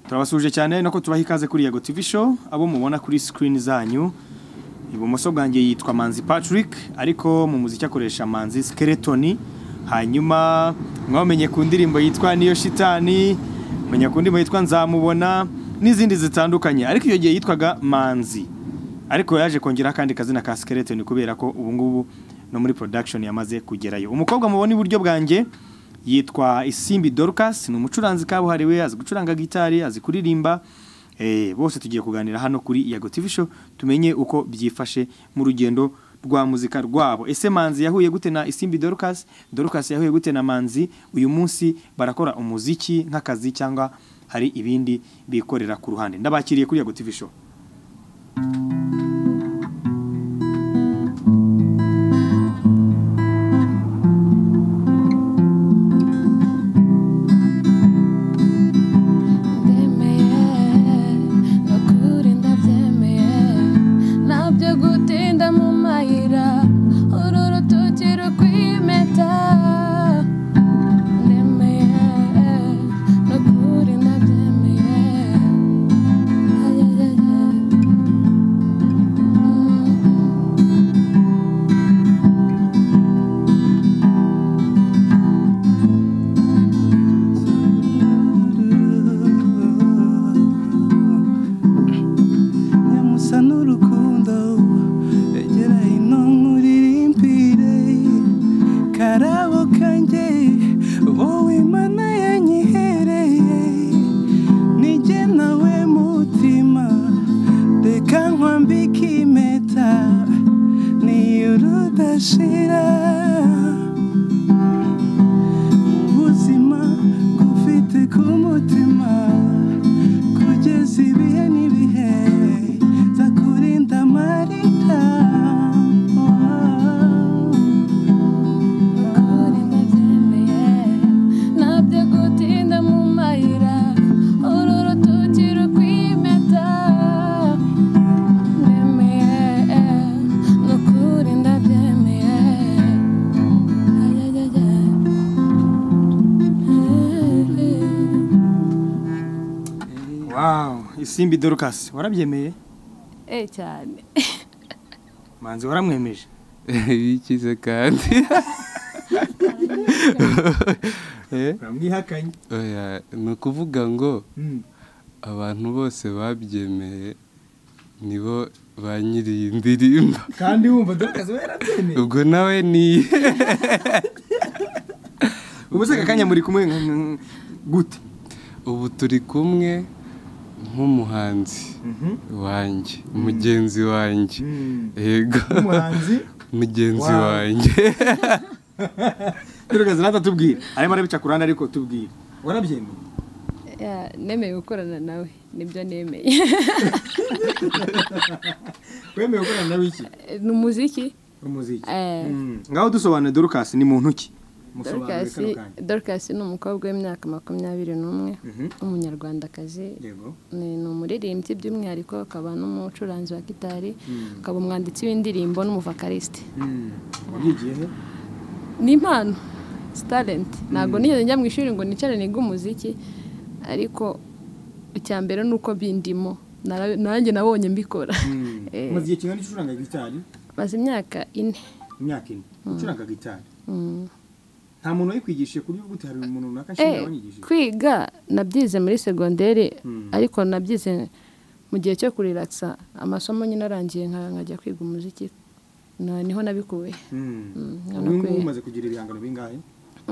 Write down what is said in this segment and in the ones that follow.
turabasuje cyane nako tubaha ikaze kuri Yego TV show abo mubona kuri screen zanyu ibumoso bwanjye yitwa Manzi Patrick ariko mu muziki akoresha Manzi Skeleton hanyuma mwamenye ku ndirimbo yitwa niyo shitani menya ku ndirimbo yitwa nzamubona n'izindi zitandukanye ariko iyo gihe yitwaga Manzi ariko yaje kongera kandi kazina ka Skeleton kubera ko ubu ngubu no muri production yamaze kugerayo umukobwa mubona iburyo bwanjye yitwa Isimbi Dorcas ni umucuranzi kabuhariwe azi gucuranga gitari azi kuririmba eh bose tugiye kuganira hano kuri Yago TV show tumenye uko byifashe mu rugendo rwa muzika rwabo ese Manzi yahuye gute na Isimbi Dorcas Dorcas yahuye gute na Manzi uyu munsi barakora umuziki nk'akazi cyangwa hari ibindi bikorera ku ruhande ndabakiriye kuri Yago TV show Ndemeye, nukuri ndabyemeye Nabyo gutinda mu mayira Uru rutoki rukwimeta Ndemeye, nukuri ndabyemeye Ayayaya Mm. nyamusa n'urukundo egera ino nkuririmbyire karabo kanjye wowe imana yanyihereye nijye nawe mutima reka nkwambike impeta niyo rudashira mu buzima ngufite ku mutima kugeza ibihe n'ibihe za kurinda amarira Nukuri ndabyemeye Nabyo gutinda mu mayira Uru rutoki rukwimeta Ndemeye, nukuri ndabyemeye Ayayaya wow Isimbi Dorcas warabyemeye Eh cyane Manzi waramwemeje bikize kandi Eh, uramwihakanye oya, ni ukuvuga ngo Mm. abantu bose babyemeye nibo ba nyiri iyi ndirimbo kandi wumva Dorcas we yarabyemeye ubwo nawe ni ubu se aka kanya muri kumwe nk- nk- gute ubu turi kumwe nk'umuhanzi Mhm. wanjye mugenzi wanjye Mm. yego Nk'umuhanzi? mugenzi Wow. wanjye Dorcas natatubwira arimo arabica ku ruhande ariko tubwira warabyemeye Ya, Nemeye gukorana nawe nibyo nemeye wemeye gukorana nawe iki Ni umuziki umuziki Eh. Mm. ngaho dusobanure Dorcas ni muntu ki musobanure Dorcas kano kanya Dorcas ni umukobwa w'imyaka makumyabiri n'umwe Mhm. w'umunyarwandakazi yego ni ni umuririmbyi by'umwihariko akaba n'umucuranzi wa gitari akaba umwanditsi w'indirimbo n'umuvakarisite Mm. wabyigiye he ni impano si talenti ntabwo nigeze njya mu ishuri ngo nicare niga umuziki ariko icya mbere ni uko bindimo Nara- nanjye nabonye mbikora Mm. Eh. umaze igihe kingana iki ucuranga gitari maze imyaka ine imyaka ine ucuranga gitari Mm. nta muntu wayikwigishije ku buryo bw'ute hari umuntu runaka Eh, nshinga wanyigishije kwiga nabyize muri segonderi Mm. ariko nabyize mu gihe cyo kuriragisa amasomo nyine arangiye nka- nkajya kwiga umuziki Na- niho nabikuye Mm, Mm. urabona ubu ko- ngubu umaze kugira ibihangano bingahe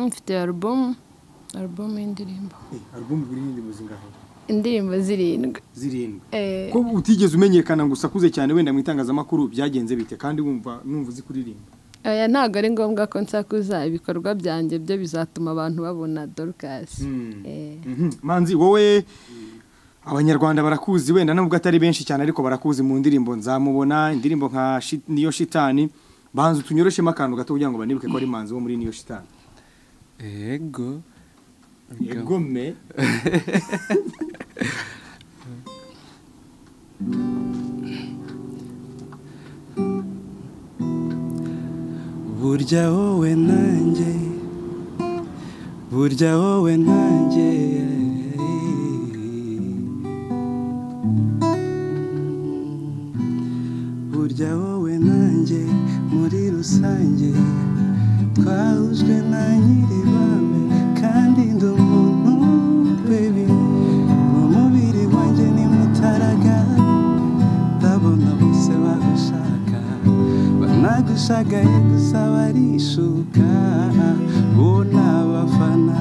mfite alubumu alubumu y'indirimbo Eh, album buri n'indirimbo zingahe indirimbo zirindwi zirindwi Eh, ko utigeze umenyekana gusa akuze cyane wenda mu itangazamakuru byagenze bite kandi wumva numva uzi kuririmba aya ntabwo ari ngombwa ko nsakuza ibikorwa byanjye byo bizatuma abantu babona Dorcas Mm. Eh, Mhm. manzi wowe abanyarwanda barakuzi wenda nubwo atari benshi cyane ariko barakuzi mu ndirimbo nzamubona indirimbo nka Shi- niyo shitani banza utunyoroshemo akantu gato kugira ngo banibuke ko ari manzi wo muri niyo shitani yego yegome burya wowe nanjye burya wowe nanjye rusange twahujwe na nyiribame kandi ndi umuntu bebi mu mubiri wanjye ni mutaraga ndabona bose bagushaka banagushagaye gusa barishuka bo ni abafana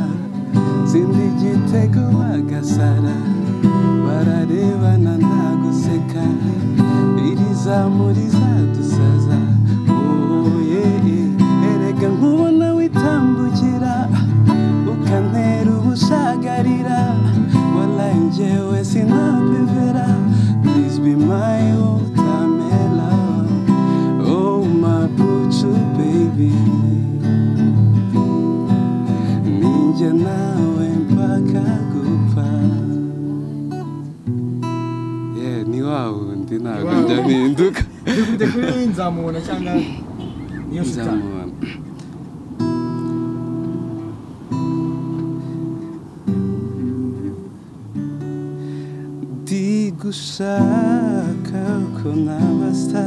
zindi igitego bagasara bararebana nta guseka iri zamu rizadusaza oye erega nkubona witambukira ukantera ubushagarira walayi njyewe sinapivera please be my watermelon oh my bucu baby ninjye nawe mpaka gupfa ye ni wa wundi ntabwo njya mpinduka dukubye kuri nzamubona cyangwa niyo shitani nzamubona ndi gushaka ko nabasa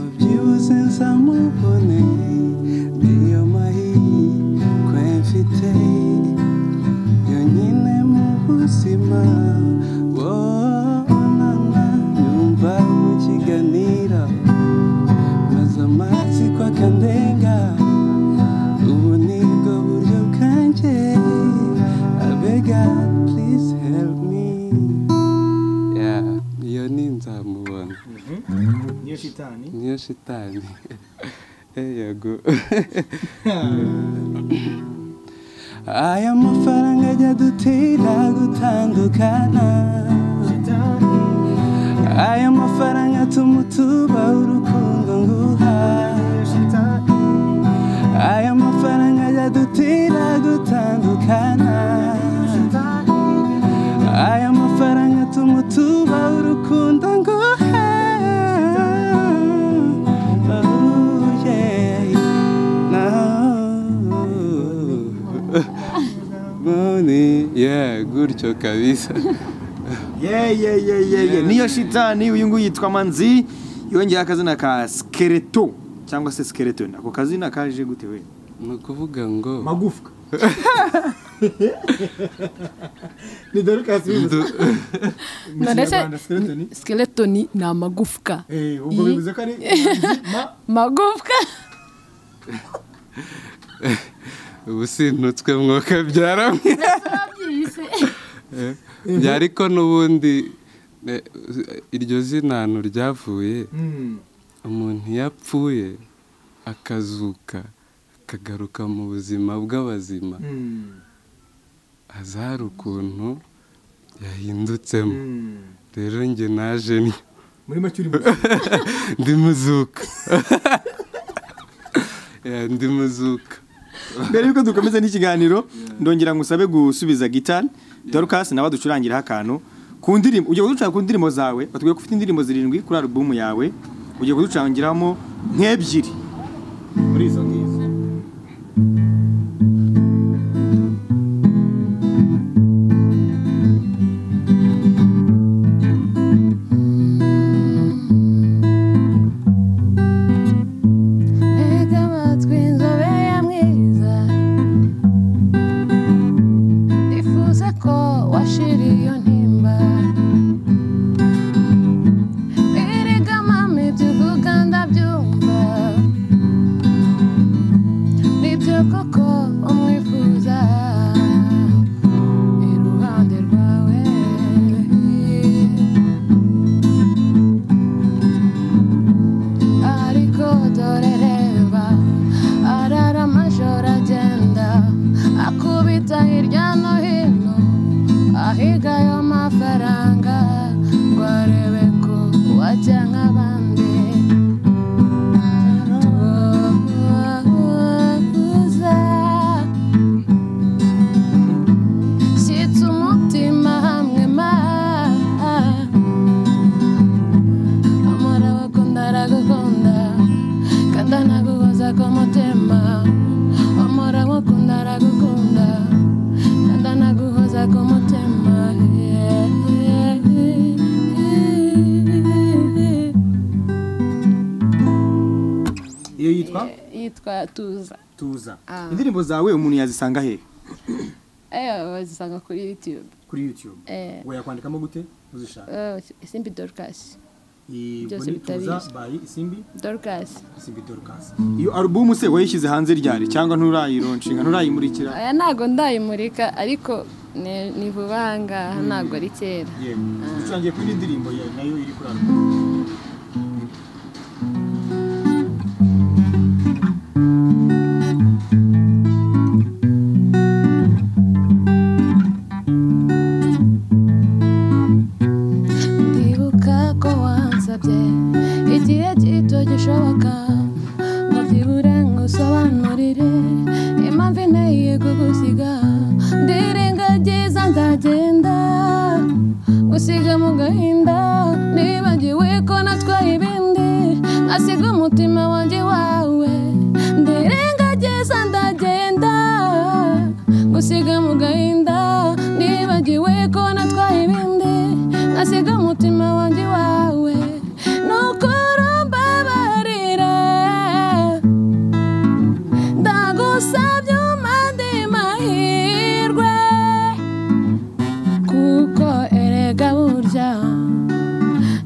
ubyibuze nzamubone niyo mahirwe mfite yonyine mu buzima wonana nyumva mukiganira maze amatsiko akandenga ubu ni bwo buryo bwanjye abega please help me Ya, iyo ni nzamubona niyo shitani niyo shitani Eh, yego aya mafaranga ajya dutera gutandukana aya mafaranga atuma utuba urukundo nguha aya mafaranga ajya dutera gutandukana aya mafaranga atuma utuba urukundo nguha Oh, yeah. Money, yeah, gutyo kabisa ye ye ye ye ye niyo shitani uyu nguyu yitwa manzi yongeye akazina ka skeleto cyangwa se skeleton ako kazina kaje gute we ni ukuvuga ngo magufwa ni dore kasubiza ndu- skeleton skeletoni ni amagufwa eh ubwo bivuze ko ari ma magufwa ubu sintutswe mwoka byaramwe byariko n'ubundi eh, iryo zina ahantu ryavuye Mm. umuntu iyo apfuye akazuka akagaruka mu buzima bw'abazima Mm. haza hari ukuntu yahindutsemo Mm. rero njye naje ni- muri make uri muzi ndi muzuka Ya, ndi muzuka mbere yuko dukomeza n'ikiganiro ndongera ngo usabe gusubiza gitari dorukasi nawe aducurangiraho akantu ku ndirimbo ugiye kuducuranga ku ndirimbo zawe batubwiye ko ufite indirimbo zirindwi kuri alubumu yawe ugiye kuducurangiramo nk'ebyiri muri izo ngizo Ega amatwi inzobe ya mwiza Nifuza ko washira iyo ntimba Erega mama ibyo uvuga ndabyumva Nibyo koko umwifuza Iruhande rwawe ariko dore reba arara amajoro agenda akubita hirya no hino ahiga ayo mafaranga ngo arebe ko wajya nk'abandi tuza shyitsa umutima hamwe ma amara wakunda aragukunda kandi anaguhoza ku mutima amara wakunda aragukunda kandi anaguhoza ku mutima yeah. yitwa tuza tuza Ah. indirimbo zawe umuntu yazisanga he eyo bazisanga kuri yutube kuri youtube Eh. yakwandikamo gute uzishaka Eh, simbi dorukasi byose Bonnie tuza bitabizi. by isimbi dorukasi isimbi dorcas iyo alubumu se wayishyize hanze ryari cyangwa nturayironshinga nturayimurikira aya ntago ndayimurika ariko ni ni vuba aha ngaha ntago ari kera yemwe ducangiye kuri indirimbo ye nayo iri kuri alubumu ndibuka ko wansabye igihe gito gishoboka ngo byibura ngusobanurire impamvu inteye kugusiga ndirengagiza ndagenda gusiga mu gahinda nibagiwe ko natwaye ibindi asiga umutima wanjye wawe ndirengagiza ndagenda gusiga mu gahinda nibagiwe ko natwaye ibindi asiga umutima wanjye wawe nuko rumbabarira ndagusabye umande mahirwe kuko erega burya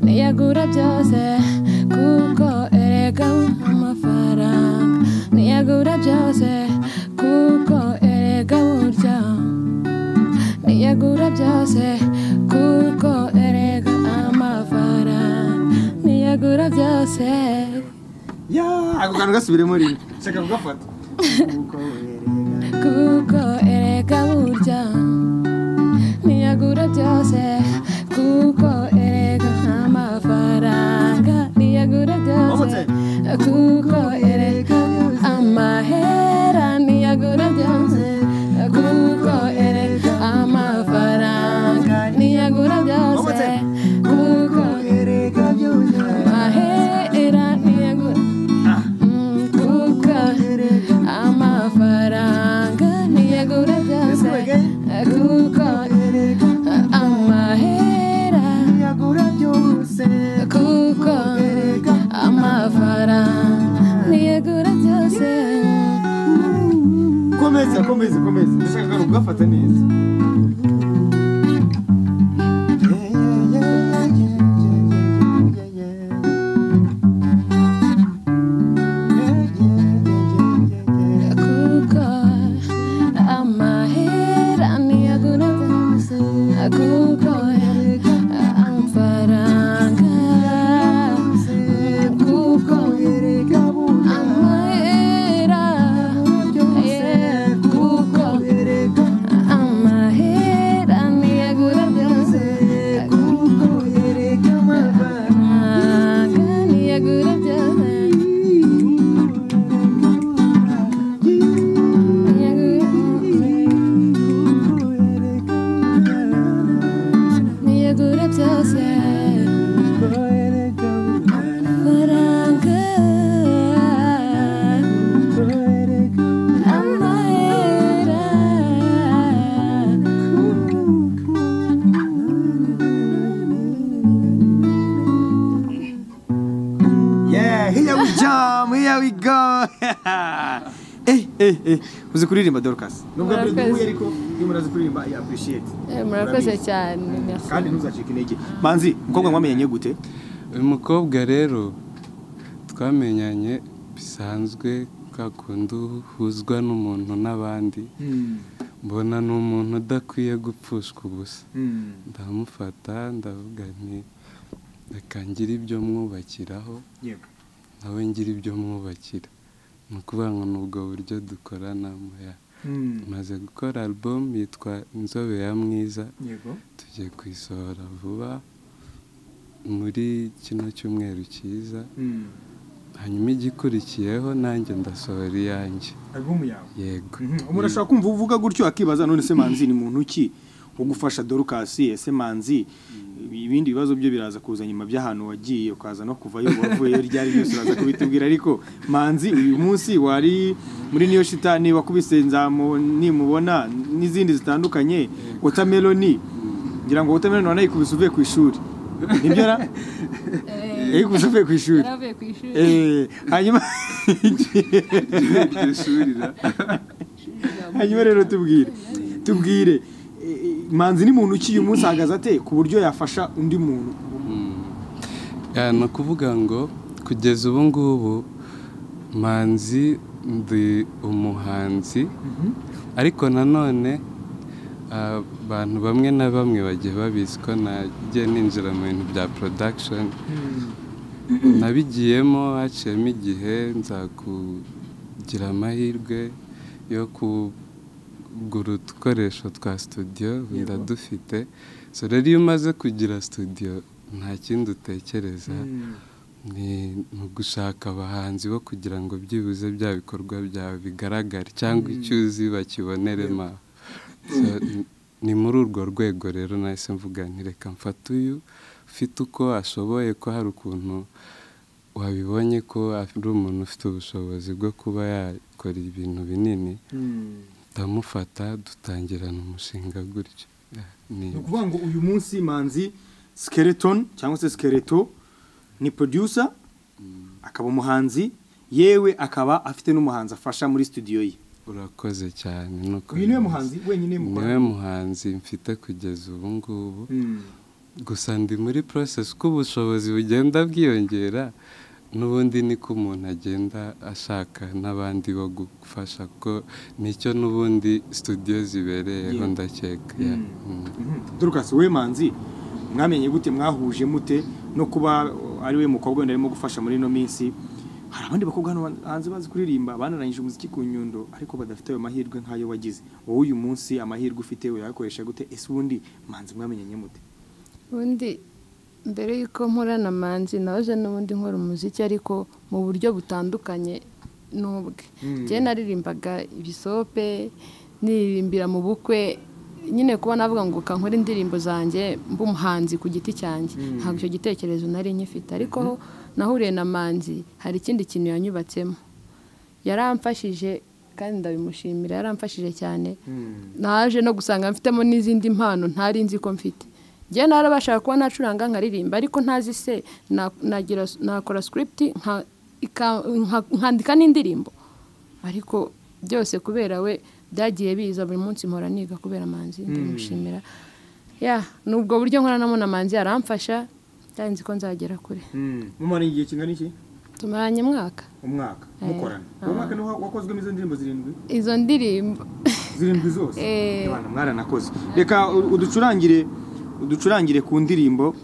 niyagura byose kuko erega amafaranga niyagura byose kuko erega burya niyagura byose kuko erega amafaranga niyagura byose ya ako kantu gasubiremo rimwe shaka kugafata Kuko werega. kuko erega burya niyagura byose kuko erega amafaranga niyagura byose kuko erega amahera niyagura byose kuko erega amafaranga niyagura byose kuko erega amahera niyagura Mm, kuko amafaranga niyagura byose kuko amahera kuko amafaranga niyagura byose komeza komeza komeza ndashaka kandi kugafata neza kuko amahera niyagura byose kuko amafaranga kuko amahera yeah, kuko amahera niyagura byose kuko amafaranga niyagura byose niyagura niyagura byose amafaranga amahera yeah here we jam here we go eh eh eh uzi kuririmba dorcas nubwo Murakoze. duhuye ariko iyo murazi kuririmba i appreciate Eh, murakoze Murabizi. cyane merci. kandi ntuzacike intege manzi umukobwa mwamenyanye gute uyu mukobwa rero twamenyanye bisanzwe ka kundi uhuzwa n'umuntu n'abandi mbona ni umuntu udakwiye gupfushwa ubusa ndamufata ndavuga nti reka ngire ibyo mwubakiraho yego nawe ngira ibyo mwubakira ni ukuvuga ngo ni ubwo buryo dukoranamo ya tumaze gukora album yitwa inzobe ya mwiza yego tugiye kuyisohora vuba muri kino cyumweru cyiza hanyuma igikurikiyeho nanjye ndasohora iyanjye alubumu yawe yego umuntu ashobora kumva uvuga gutyo akibaza none se manzi ni muntu ki wo gufasha dorukasi ese manzi ibindi bibazo byo biraza kuza nyuma by'ahantu wagiye ukaza no kuvayo wavuye ryari byose uraza kubitubwira ariko manzi uyu munsi wari muri niyo shitani wakubise nzamu nimubona n'izindi zitandukanye watermelon ngira ngo watermelon wanayikubise uvuye ku ishuri nibyo ra Eh, Eh, gusa uvuye ku ishuri yaravuye ku ishuri Eh, hanyuma iryo shuri ra hanyuma rero tubwire tubwire eh, eh, manzi ni muntu ukiye umunsi ahagaze ate ku buryo yafasha undi muntu Ya, ni ukuvuga ngo kugeza ubu ngubu manzi ndi umuhanzi ariko nanone ah, abantu bamwe na bamwe bagiye babizi ko najya ninjira mu bintu bya production nabigiyemo haciyemo igihe nza kugira amahirwe yo kugura udukoresho twa studio ndadufite so rero iyo umaze kugira studio nta kindi utekereza ni ni ugushaka abahanzi bo kugira ngo byibuze bya bikorwa byawe bigaragare cyangwa icyo uzi bakibonere ma So, n- ni muri urwo rwego rero nahise mvuga nti reka mfate uyu ufite uko ashoboye ko hari ukuntu wabibonye ko ari umuntu ufite ubushobozi bwo kuba yakora ibintu binini ndamufata dutangirana umushinga gutyo Yeah, ni ni ukuvuga ngo uyu munsi manzi skeleton cyangwa se skeleto ni producer akaba umuhanzi yewe akaba afite n'umuhanzi afasha muri studio ye urakoze cyane nuko uyu niwe muhanzi wenyine niwe muhanzi mfite kugeza ubu ngubu Mm. gusa ndi muri process uko ubushobozi bugenda bwiyongera n'ubundi niko umuntu agenda ashaka n'abandi bo gufasha ko nicyo n'ubundi studio zibereyeho Yeah. ndakeka Yeah. Mm. Dorcas we manzi mwamenye gute mwahuje mute no kuba uh, ari we mukobwa wenda arimo gufasha muri ino minsi hari abandi bakobwa hano ban- hanze bazi kuririmba banarangije umuziki ku nyundo ariko badafite ayo mahirwe nk'ayo wagize wowe uyu munsi amahirwe ufite uyakoresha gute ese ubundi manzi mwamenyanye mute ubundi mbere y'uko nkora na manzi naje n'ubundi nkora umuziki ariko mu buryo butandukanye n'ubwe Mm. njyewe naririmbaga ibisope niririmbira mu bukwe nyine kuba navuga ngo kankore indirimbo zanjye mb'umuhanzi ku giti cyanjye ntabwo icyo gitekerezo nari nyifite ariko aho nahuriye na manzi hari ikindi kintu yanyubatsemo yaramfashije kandi ndabimushimira yaramfashije cyane naje no gusanga mfitemo n'izindi mpano ntari nzi ko mfite njye narabashaka kuba nacuranga nkaririmba ariko ntazi se na- nagira nakora script nka- ika- nka- nkandika n'indirimbo ariko byose kubera we byagiye biza buri munsi mpora niga kubera manzi ndamushimira ya ni ubwo buryo nkoranamo na manzi aramfasha kandi nzi ko nzagera kure mumara igihe kingana iki tumaranye mwaka umwaka mukorana uwo mwaka niho wakozwemo izo ndirimbo zirindwi izo ndirimbo zirindwi zose Eh. Abana mwaranakoze reka u- uducurangire uducurangire ku ndirimbo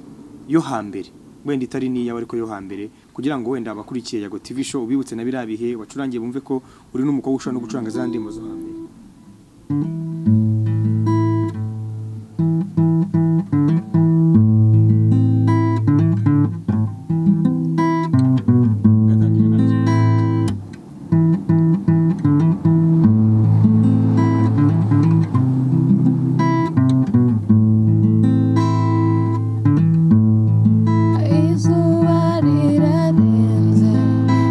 yo hambere wenda itari n'iyawe ariko yo hambere kugira ngo wenda abakurikiye yago tv show ubibutse na biriya bihe wacurangiye bumve ko uri n'umukobwa ushobora no gucuranga za ndirimbo zo hambere izuba rirarenze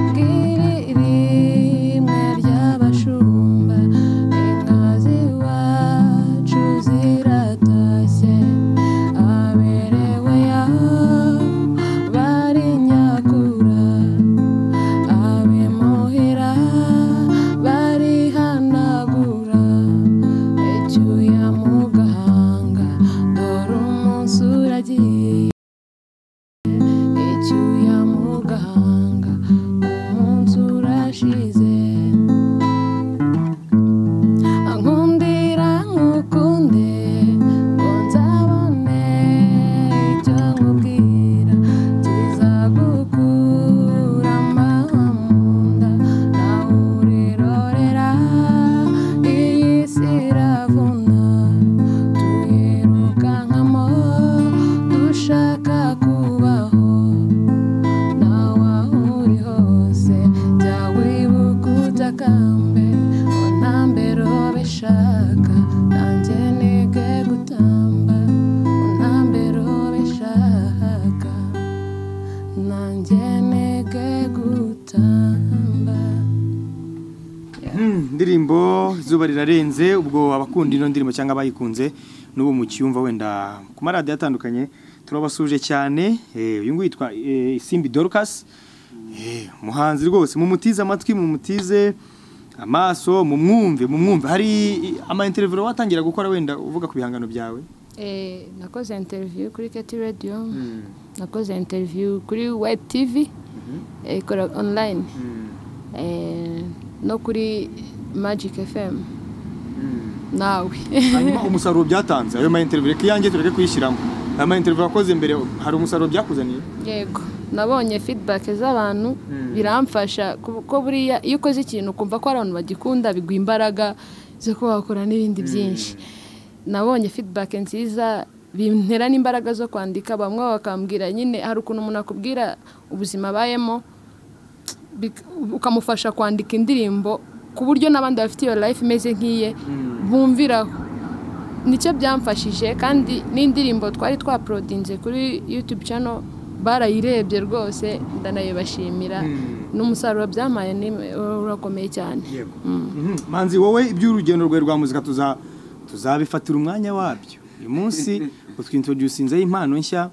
bwiri rimwe ry'abashumba inka z'iwacu ziratashye aberewe yaho bari nyakura abemuhira barihanagura icyuya mu gahanga dore umunsi uragiye icyuya mu gahanga umunsi urashize ankundira nkukunde ngo nzabone icyo nkubwira kizagukura amahwa mu nda nawe urirorera iyi si iravuna twirukankamo dushaka kubaho nawe aho uri hose jya wibuka utakambe ngo ntambere ubishaka nanjye nige gutamba ngo ntambere ubishaka nanjye nige gutamba Hmm, indirimbo izuba rirarenze ubwo abakunda ino ndirimbo cyangwa abayikunze n'ubu mu cyumva wenda ku maradiyo atandukanye turabasuje cyane eh, uyu nguyu yitwa eh, Simbi Dorcas Eh, umuhanzi rwose mumutize amatwi mumutize amaso mumwumve mumwumve hari ama interview watangira gukora wenda uvuga ku bihangano byawe Eh, nakoze interview kuri keti radiyo nakoze interview kuri wayiti tivi ikora online Eh, no kuri magic fm nawe hanyuma umusaruro byatanze ayo ma interview reka iyanjye tureke kuyishyiramo ayo ma interview wakoze mbere hari umusaruro byakuzaniye yego nabonye feedback z'abantu biramfasha kuko buriya iyo ukoze ikintu ukumva ko hari abantu bagikunda biguha imbaraga zo kuba wakora n'ibindi byinshi nabonye feedback nziza bintera n'imbaraga zo kwandika bamwe bakambwira nyine hari ukuntu umuntu akubwira ubuzima abayemo bik- ukamufasha kwandika indirimbo ku buryo n'abandi bafite iyo life imeze nk'iye bumviraho nicyo byamfashije kandi n'indirimbo twari twaporodinze kuri YouTube channel barayirebye rwose ndanayibashimira n'umusaruro byamaye ni- urakomeye cyane Mhm. manzi wowe iby'urugendo rwawe rwa muzika tuza tuzabifatira umwanya wabyo uyu munsi utwintroducinzeho impano nshya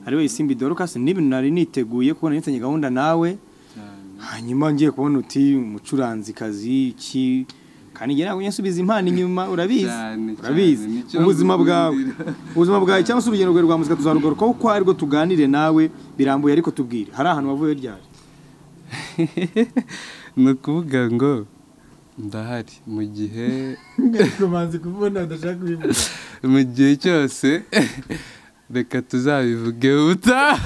ari we Simbi Dorcas n'ibintu nari niteguye kubona nitanye gahunda nawe hanyuma ngiye kubona uti umucuranzikazi iki kandi njye ntabwo nsubiza impano inyuma urabizi Cyane, cyane, urabizi nicyo ubuzima bwawe nkundira. ubuzima bwawe cyangwa se urugendo rwawe rwa muzika tuzarugarukaho uko ari rwo tuganire nawe birambuye ariko tubwire hari ahantu wavuye ryari ni ukuvuga ngo ndahari mu gihe kubanza kubona adashaka kubivuga mu gihe cyose reka tuzabivuge ubutaha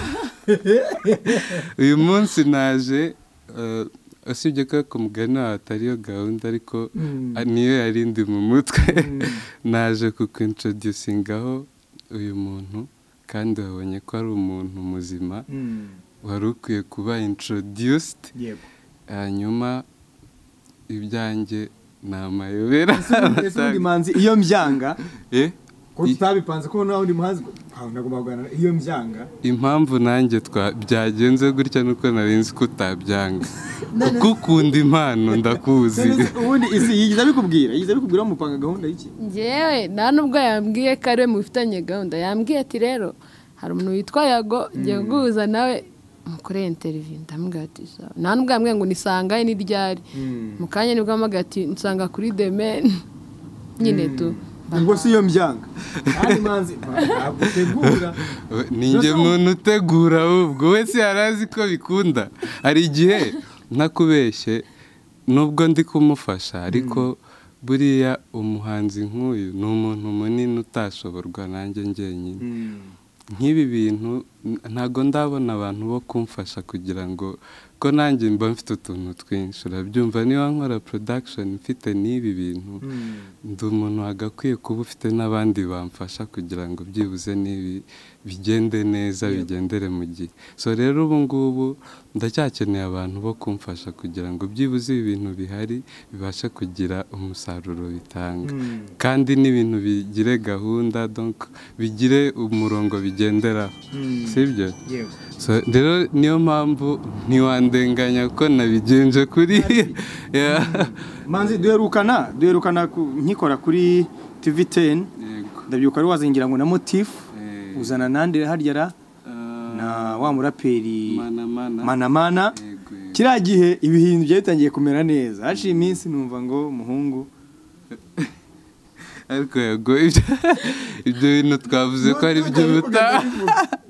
uyu munsi naje eh, usibye ko ku mugani wawe atariyo gahunda ariko ah, niyo yari ndi mu mutwe naje kukwintroducingaho uyu muntu kandi wabonye ko ari umuntu muzima Mm, wari ukwiye kuba introduced yego hanyuma ibyanjye ni amayobera ese ubundi manzi iyo mbyanga Eh, ko I- tutabipanze ko nawe undi muhanzi ntawe nagomba guhana iyo mbyanga impamvu nanjye twa byagenze gutya nuko nari nzi ko utabyanga kuko ukunda impano ndakuzi None se ubundi isi yigeze abikubwira yigeze abikubwira mupanga gahunda y'iki ngewe nta n'ubwo yambwiye ko ari we mufitanye gahunda yambwiye ati rero hari umuntu witwa yago ngiye guhuza nawe mukoreye interiviyu ndamubwira ati sawa nta n'ubwo yambwiye ngo nisangaye ni ryari mu kanya nibwo ampamagaye ati nsanga kuri demeni nyine tu ubwo si iyo mbyanga kandi manzi ntabwo utegura ninjye muntu utegura ahubwo wese yari azi ko bikunda hari igihe ntakubeshye nubwo ndi kumufasha ariko buriya umuhanzi nk'uyu ni umuntu munini utashoborwa nanjye njyenyine nk'ibi bintu n- ntago ndabona abantu bo kumfasha kugira ngo ko nanjye mba mfite utuntu twinshi urabyumva niba nkora production mfite n'ibi bintu ndi umuntu wagakwiye kuba ufite n'abandi bamfasha kugira ngo byibuze n'ibi bigende neza bigendere mu gihe so rero ubu ngubu ndacyakeneye abantu bo kumfasha kugira ngo byibuze ibi bintu bihari bibashe kugira umusaruro bitanga kandi n'ibintu bigire gahunda donc bigire umurongo bigenderaho sibyo yewe So, rero niyo mpamvu ntiwandenganya ko nabigenje kuri Yeah. manzi duherukana duherukana ku- nkikora kuri tv 10 Yego. ndabyuka ari wazingira ngo na motifu Eh, uzana nande harya ra ah, na wa muraperi Manamana. manamana Yego, yego. kiriya gihe ibintu byari bitangiye kumera neza haciye iminsi numva ngo muhungu ariko yego ibyo ibyo bintu twavuze ko ari iby'ubuta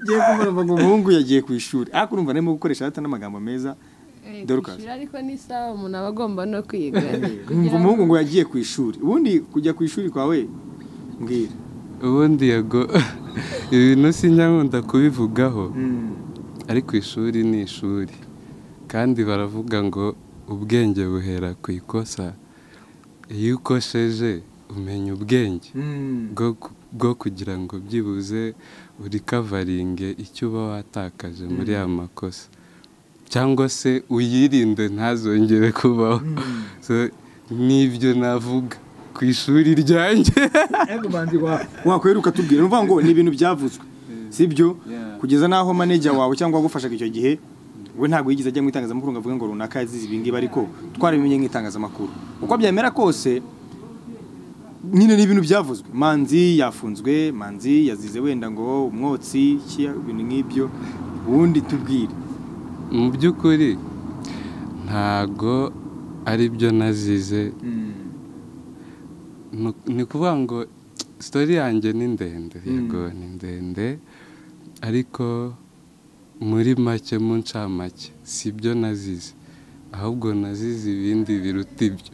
Ngiye kumva ngo umuhungu yagiye ku ishuri ariko urumva arimo gukoresha data n'amagambo meza Dorcas. kwishyura ariko ni sawa umuntu aba agomba no kwiga nkumva umuhungu ngo yagiye ku ishuri ubundi kujya ku ishuri kwawe mbwira ubundi yego ibintu sinyakunda kubivugaho ari ku ishuri ni ishuri kandi baravuga ngo ubwenge buhera ku ikosa iyo ukosheje umenya ubwenge bwo ku- bwo kugira ngo byibuze urikavaringe icyo uba watakaje muri ya makosa cyangwa se uyirinde ntazongere kubaho So, n'ibyo navuga ku ishuri ryanjye wakweruka tubwira ni ukuvuga ngo ni ibintu byavuzwe sibyo Yeah. kugeza n'aho manejya wawe cyangwa uwagufashaga icyo gihe we ntabwo yigeze ajya mu itangazamakuru ngo avuge ngo runaka yazize ibi ngibi ariko twarabimenye nk'itangazamakuru uko byamera kose nyine ni ibintu byavuzwe manzi yafunzwe manzi yazize wenda ngo umwotsi iki, ibintu nk'ibyo ubundi tubwire mu by'ukuri ntago ari byo nazize Nu- ni ukuvuga ngo sitori yanjye ni ndende yego ni ndende ariko muri make mu ncamake si byo nazize ahubwo nazize ibindi biruta ibyo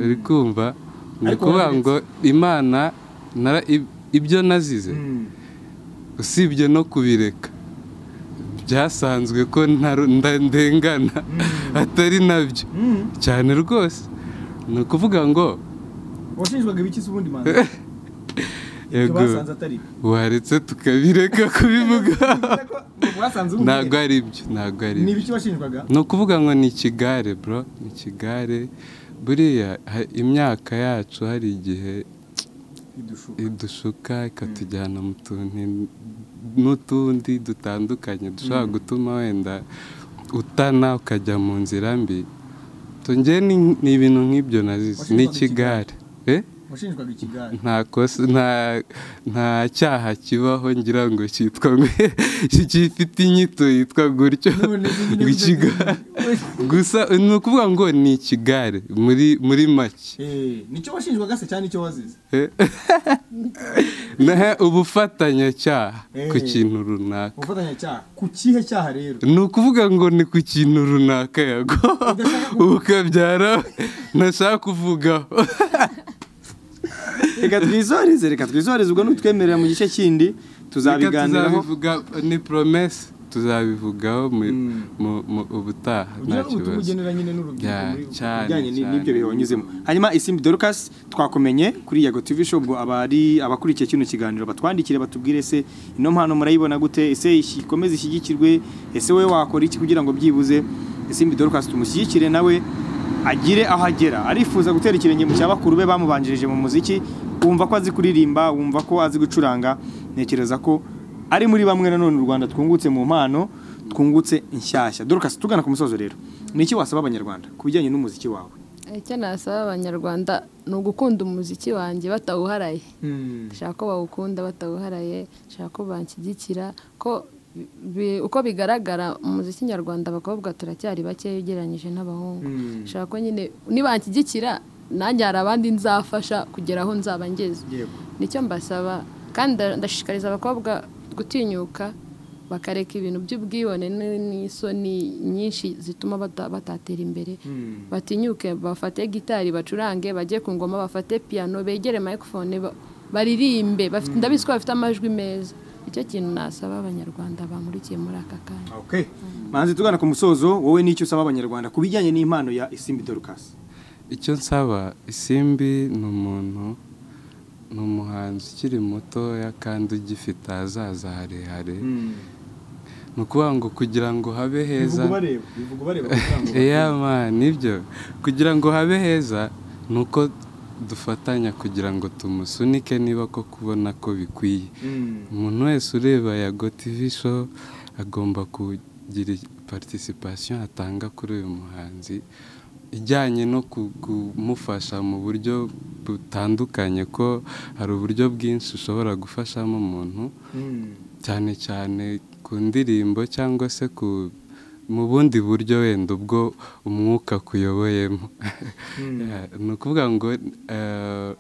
uri kumva ni Ariko ukuvuga wararetse. ngo imana nara- ib- ibyo nazize Mm. usibye no kubireka byasanzwe ko ntaru- nda- ndengana atari nabyo Mm. cyane rwose ni ukuvuga ngo washinjwaga ibiki se ubundi manzi ibyo yego basanze atari byo waretse tukabireka kubivuga basanze ntabwo ubundi ari byo ntabwo ari ni byo ibiki washinjwaga ni ukuvuga ngo ni ikigare bro ni ikigare buriya ha- imyaka yacu hari igihe idushuka idushuka ikatujyana mu tuntu n'utundi dutandukanye dushobora gutuma wenda utana ukajya mu nzira mbi tunge ni ibintu nk'ibyo nazize Washinjwaga n'ikigare eh washinjwaga ikigare nta kosa nta nta cyaha kibaho ngira ngo cyitwa gifite inyito yitwa gutyo None izi nyine ikigare udazi- gusa ni ukuvuga ngo ni ikigare muri muri make Eh, nicyo washinjwaga se cyane icyo wazize nahe ubufatanyacyaha ku Eh. kintu runaka ubufatanyacyaha ku kihe cyaha rero ni ukuvuga ngo ni ku kintu runaka yago ukabyara ntashaka kuvugaho reka twizorize reka twizorize ubwo nutwemerera mu gice kindi tuzabiganiraho tuzabivuga ni promese tuzabivugaho mu- mu- mu- ubutaha nta ugira ngo kibazo tumugenera nyine n'urubyiruko Yeah, muri- ku cyane, bijyanye ni- cyane. n'ibyo bihe wanyuzemo hanyuma isimbi dorcas twakumenye kuri yago tv show ubwo abari abakurikiye kino kiganiro batwandikire batubwire se ino mpano murayibona gute ese iki- ikomeze ishyigikirwe ese wowe wakora iki kugira ngo byibuze isimbi dorcas tumushyigikire nawe agire aho agera arifuza gutera ikirenge mu cya bakuru be bamubanjirije mu muziki wumva ko azi kuririmba wumva ko azi gucuranga ntekereza ko ari muri bamwe nanone u rwanda twungutse mu mpano twungutse inshyashya dorcas tugana ku musozo rero ni iki wasaba abanyarwanda ku bijyanye n'umuziki wawe icyo nasaba abanyarwanda ni ugukunda umuziki wanjye batawuharaye ndashaka ko bawukunda batawuharaye ndashaka ko banshyigikira ko bi- uko bigaragara mu muziki nyarwanda abakobwa turacyari bakeya ugereranyije n'abahungu Mm. ndashaka ko nyine nibanshyigikira nanjye hari abandi nzafasha kugera aho nzaba ngeze Yego. nicyo mbasaba kandi nda- ndashishikariza abakobwa gutinyuka bakareka ibintu by'ubwibone n- n'isoni nyinshi zituma bata- batatera imbere batinyuke bafate gitari bacurange bajye ku ngoma bafate piyano begere microphone ba- baririmbe bafite ndabizi ko bafite amajwi meza icyo kintu nasaba abanyarwanda bamurikiye muri aka kanya Okay. manzi tugana ku musozo wowe n'icyo usaba abanyarwanda ku bijyanye n'impano ya isimbi dorcas icyo nsaba isimbi ni umuntu ni umuhanzi ukiri mutoya kandi ugifite ahazaza harehare ni ukuvuga ngo kugira ngo habe heza bivuga ubareba bivuga ubareba kugira ngo Yeah, man, nibyo kugira ngo habe heza ni uko dufatanya kugira ngo tumusunike niba ko kubona ko bikwiye Mm. umuntu wese ureba yago tv show agomba kugira participation atanga kuri uyu muhanzi ijyanye no ku- kumufasha mu buryo butandukanye ko hari uburyo bwinshi ushobora gufashamo umuntu Mm. cyane cyane ku ndirimbo cyangwa se ku mu bundi buryo wenda ubwo umwuka kuyoboyemo Yeah, ni ukuvuga ngo eh,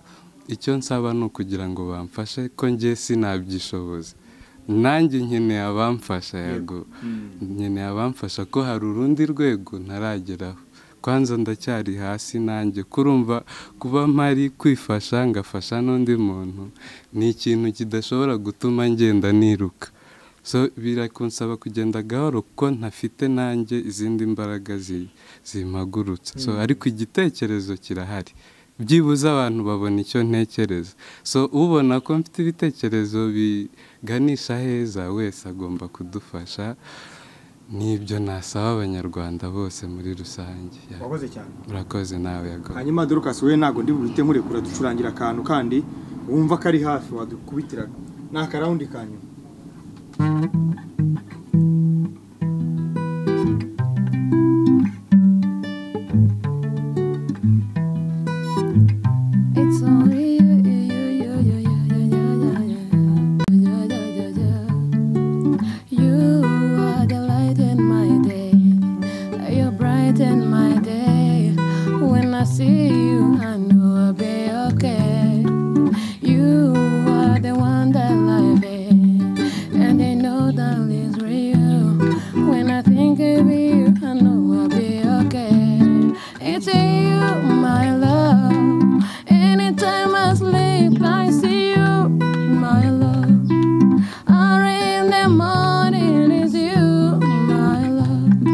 icyo nsaba ni ukugira ngo bamfashe ko njye sinabyishoboze nanjye nkeneye abamfasha yego nkeneye abamfasha ko hari urundi rwego ntarageraho kwanza ndacyari hasi nanjye kurumva kuba mpari kwifasha ngafasha n'undi muntu ni ikintu kidashobora gutuma ngenda niruka so birakunsaba kugenda gahoro kuko ntafite nanjye izindi mbaraga zi- zimpagurutsa so ariko igitekerezo kirahari byibuze abantu babona icyo ntekereza so ubona ko mfite ibitekerezo biganisha heza wese agomba kudufasha n'ibyo nasaba abanyarwanda bose muri rusange Yeah. wakoze cyane urakoze nawe yagowe hanyuma dorcas wowe ntabwo ndi buhite nkurekura ducurangira akantu kandi wumva ko ari hafi wadukubitira ni akarawundi kanyu It's all sleep, I see you, my love. Early in the morning is you, my love.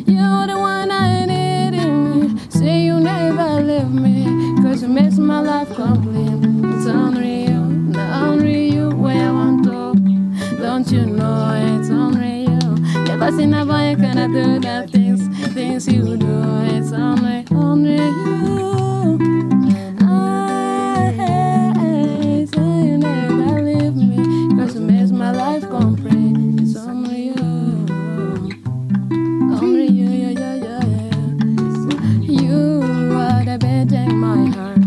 You're the one I need in me. Say you never leave me, cause you makes my life complete. It's only you, only you where I want to. Don't you know it's only you? Never seen a boy can do the things, things you do. It's only, only you. I say you never leave me, cause you makes my life complete. It's only you. Only you, you, you, you, you. You are the bed in my heart.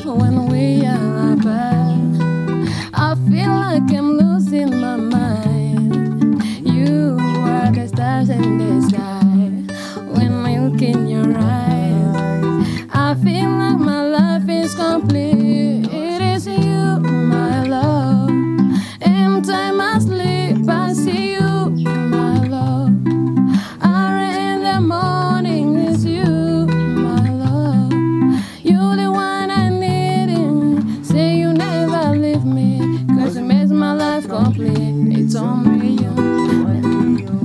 When we are apart, I feel like I'm losing my mind. You are the stars in the sky. When I look in your eyes, I feel like my life is complete. It is you, my love. In time I sleep, I see you, my love. Early in the morning is you, my love. You're the one I need in me. Say you never leave me. Cause you makes my life complete. It's only you.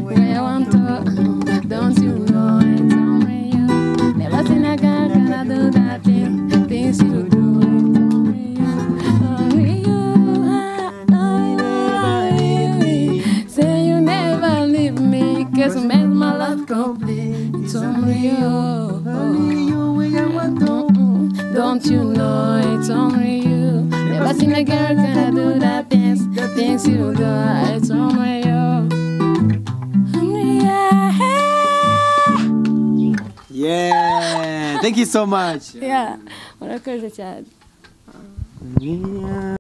Where I want to, don't you know it's only you. Never seen a guy gonna do that thing. Things you do. It's only you. Only you. Say you never leave me. Cause you make my life complete. It's only you. Mm-mm. Don't you know it's only you? Never seen a girl gonna do that dance, the things you do. It's only you. Only you. Yeah, thank you so much. Yeah, murakoze cyane. Yeah.